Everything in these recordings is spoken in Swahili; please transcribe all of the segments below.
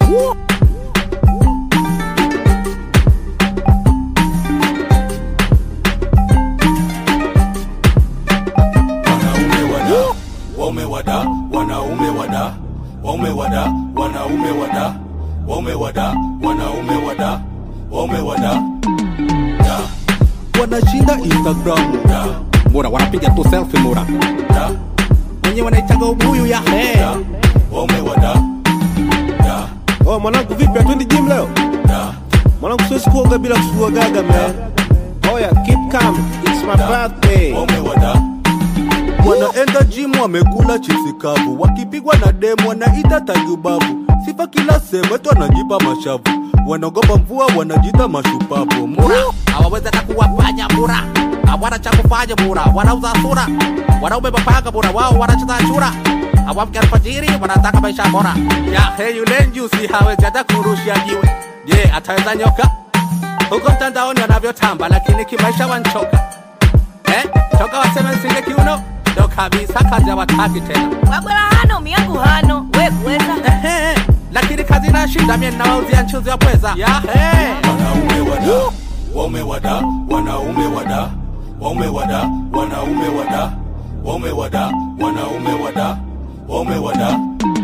wanaume wada waume wada wanaume wada waume wada wanaume wada waume wada wanaume wada waume wada da wanashinda instagram da mura wanapiga tu selfie mura da wenye wanaitaga ubuyu ya he da waume wada da Oh, mwanangu vipi atwendi gym leo? da Mwanangu siwezi kuoga bila kusugua gaga man. Oh yeah, keep calm. It's my birthday. waume wada wanaenda gym wamekula chipsi kavu wakipigwa na demu wanaita tajubabu sifa kila sehemu etu wanajipa mashavu wanaogopa mvua wanajita mashupavu mura hawawezi hata kuwafanya mura hawana cha kufanya mura wanauza sura wanaume mapanga mura wao wanacheza chura hawamke alfajiri wanataka maisha bora ya he yule njusi hawezi hata kurushia jiwe je ataweza nyoka huko mtandaoni wanavyotamba lakini kimaisha wanchoka eh? toka waseme nsinge kiuno ndo kabisa kazi hawataki tena wagwela hano miyangu hano we kuweza Ehe, lakini kazi inashinda mie ninawauzia nchuzi wa pweza ya he wanaume wada waume wada wanaume wada waume wada wanaume wada waume wada wanaume wada waume wada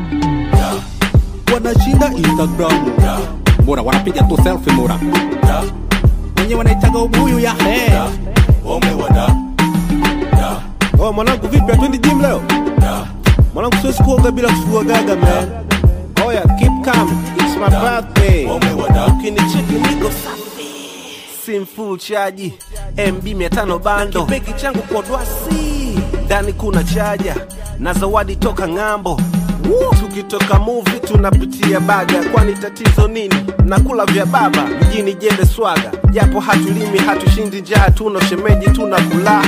da wanashinda instagram da mura wanapiga tu selfie mura da wenye wanaitaga ubuyu ya he da waume wada da Oh, mwanangu vipi atwendi gym leo? da Mwanangu siwezi kuoga bila kusugua gaga man. Oh yeah, keep calm. It's my birthday. waume wada Ukinicheki niko safi. Sim full chaji. MB 500 bando. Kibegi changu kwa dwasi. Ndani kuna chaja na zawadi toka ng'ambo. Tukitoka movie tunapitia baga, kwani tatizo nini? Nakula vya baba mjini jembe swaga, japo hatulimi hatushindi njaa, tuna shemeji tunakula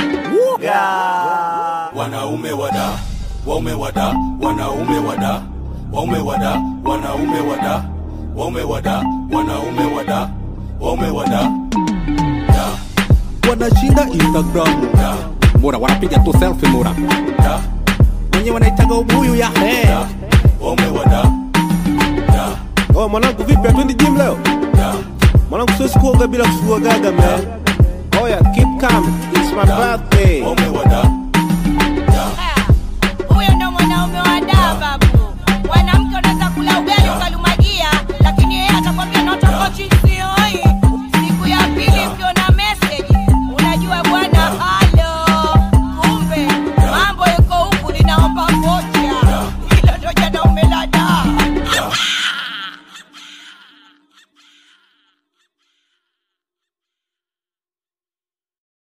yeah. wanaume wada waume wada wanaume wada waume wada wanaume wada waume wada wanaume wada waume wada da wanashinda instagram da mura wanapiga tu selfie mura da wenye wanaitaga ubuyu ya he da waume wada da Oh, mwanangu vipi atwendi gym leo? da Mwanangu siwezi kuoga bila kusugua gaga man. Oh yeah, keep calm. It's my birthday. waume wada